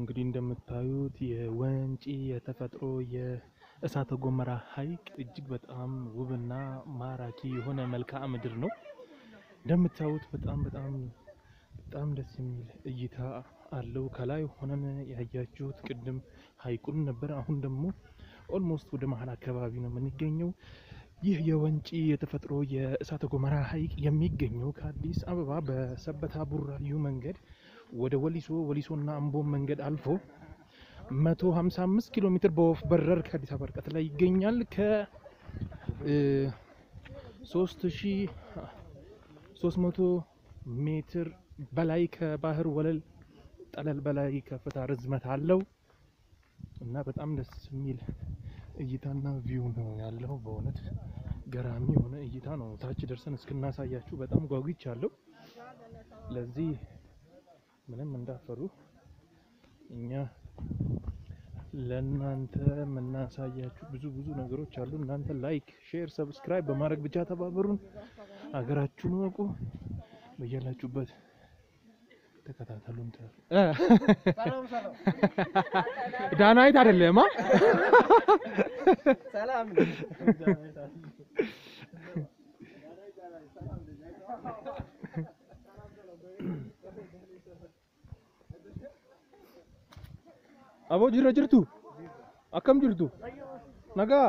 እንግዲህ እንደምታዩት የወንጪ የተፈጥሮ የእሳተ ገሞራ ሐይቅ እጅግ በጣም ውብና ማራኪ የሆነ መልክዓ ምድር ነው። እንደምታዩት በጣም በጣም በጣም ደስ የሚል እይታ አለው። ከላይ ሆነን ያያችሁት ቅድም ሐይቁን ነበር። አሁን ደግሞ ኦልሞስት ወደ መሀል አካባቢ ነው የምንገኘው። ይህ የወንጪ የተፈጥሮ የእሳተ ገሞራ ሐይቅ የሚገኘው ከአዲስ አበባ በሰበታ ቡራዩ መንገድ ወደ ወሊሶ ወሊሶና አምቦ መንገድ አልፎ 155 ኪሎ ሜትር በወፍ በረር ከአዲስ አበባ ርቀት ላይ ይገኛል። ከ 3300 ሜትር በላይ ከባህር ወለል ጠለል በላይ ከፍታ ርዝመት አለው እና በጣም ደስ የሚል እይታና ቪው ነው ያለው። በእውነት ገራሚ የሆነ እይታ ነው። ታች ደርሰን እስክናሳያችሁ በጣም ጓጉቻለሁ። ለዚህ ምንም እንዳፈሩ እኛ ለእናንተ የምናሳያችሁ ብዙ ብዙ ነገሮች አሉ። እናንተ ላይክ፣ ሼር፣ ሰብስክራይብ በማድረግ ብቻ ተባበሩን። ሀገራችሁን ወቁ። በያላችሁበት ተከታተሉን። ዳናይት አይደለማ ሰላም Aboo jirra jirtu? Akkam jirtu? Nagaa?